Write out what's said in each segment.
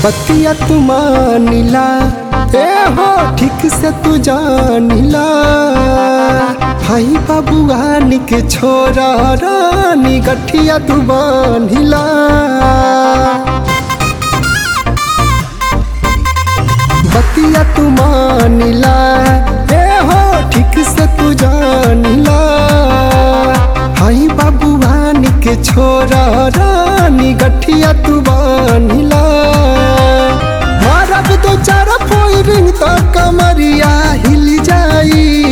बतिया तू मानिला ए हो ठीक से तू जानिला भाई बाबुआन के छोरा रानी गठिया तू बानिला बतिया तू मानिला ए हो ठीक से तू जानिला हाई बाबुआन के छोरा रानी गठिया तू बानिला मारब तो चार फोइरिंग तो कमरिया हिल जाई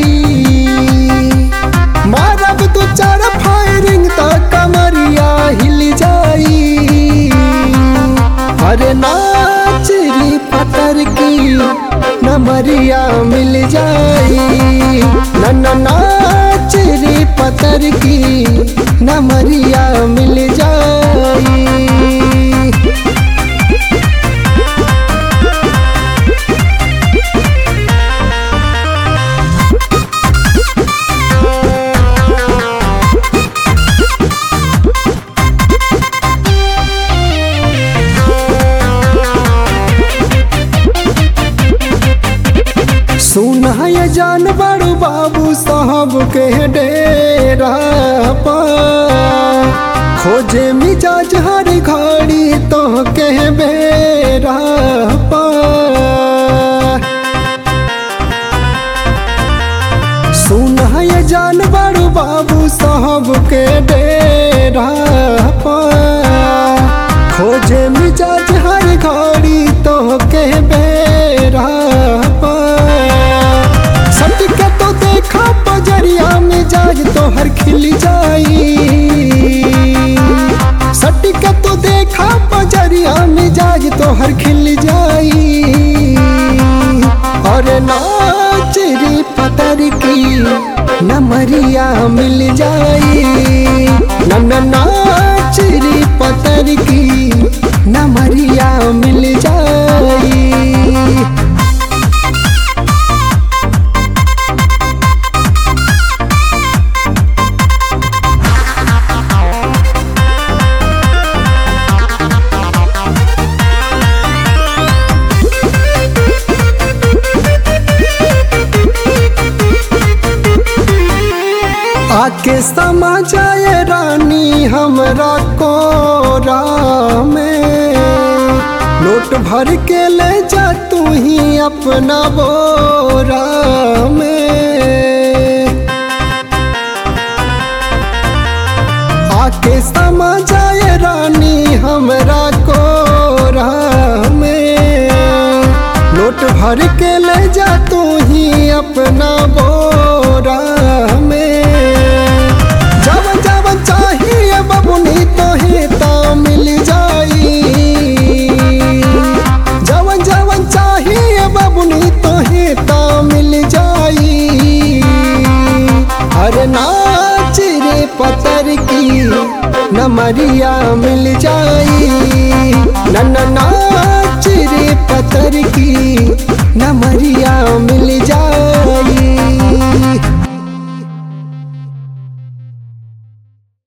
मारब तो चार फायरिंग तो कमरिया हिल जाई अरे नाचरी पतर की नमरिया मिल जाई न नाचरी पतर की नमरिया मिल जाई सुना ये जान बड़ू बाबू साहब के डेरा पा खोजे मिजाज हर घड़ी तो के बेरा पा सुना ये जान बड़ू बाबू साहब के डेरा पा खोजे मिजाज हर घड़ी तो के बेरा पा सटके तो देखा बजरिया मिजाज तो हर खिल जाई सटके तो देखा बजरिया मिजाज तो हर खिल जाई और नाच रे पतर की नमरिया मिल जाई न न नाच रे पतर की नमरिया मिल जाई आके समा जाए रानी हमरा कोरा में नोट भर के ले जा तू ही अपना बोरा में आके समा जाए रानी हमरा कोरा में नोट भर के ले जा तू ही अपना बोरा में जब जब चाहिए बबुनी तो ही ता मिल जाई जब जब चाहिए बबुनी तो ही ता मिल जाई अरे नाच रे पतर की नमरिया मिल जाई न न नाच रे पतर की नमरिया मिल जाई